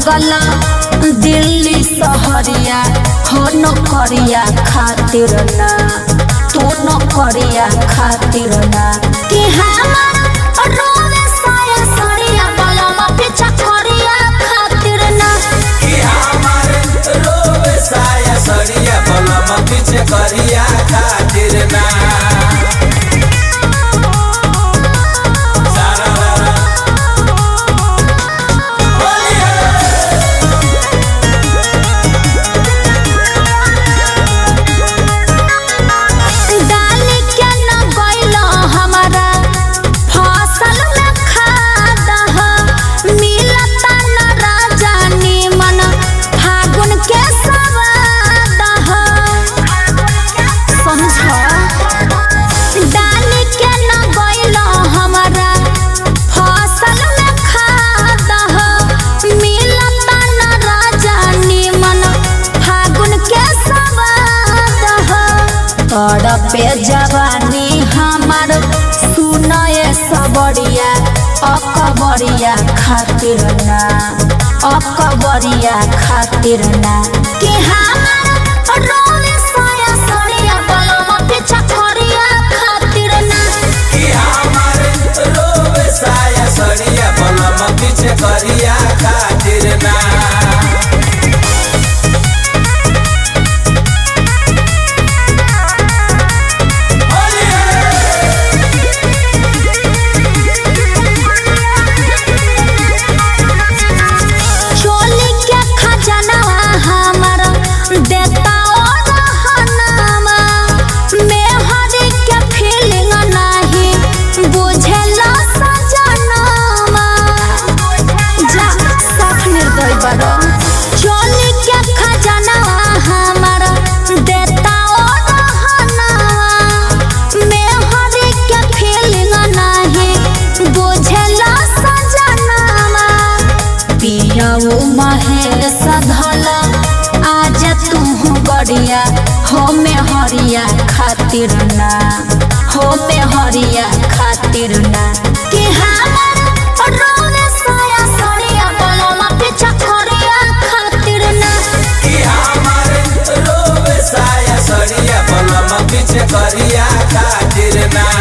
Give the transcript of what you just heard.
भागल दिल्ली सहरिया हो नौकरिया खातिर ना तू नौकरिया खातिर ना कि हमार रोवे साया सड़िया बलमा पीछा करिया खातिर ना कि हमार रोवे साया सड़िया बलम पीछे करिया खातिर ना सारा रारा। बोलिए। डाली के न गइल हमारा फसल में खाद ह मिलता न राजा निमन फागुन के सवाद ह समझ डाली के न गइल हमारा फसल में खाद ह मिलता न राजा निमन फागुन के सवाद ह पे जवानी हमार सुनए सबरिया अकबरिया खातिर ना अकबरिया खातिर ना कि हमार रोवे साया सड़िया बलमा पीछा करिया खातिर ना कि हमार रोवे साया सड़िया बलम पीछे करिया खातिर ना चोली के खजनवा हमर देता और रहनमा मेहरी के फीलिंग नाही बुझेला सजनमा जा साफ निर्दय बड़ो चोली के खजनवा हमर देता और रहनमा मेहरी के फीलिंग नाही बुझेला सजनमा पियाऊ महेश धल आज तू गड़िया हो में हरिया खातिर ना हो में हरिया खातिर ना कि हमार रोवे साया सड़िया बलमा पीछा करिया खातिर ना कि हमार रोवे साया सड़िया बलम पीछे करिया खातिर ना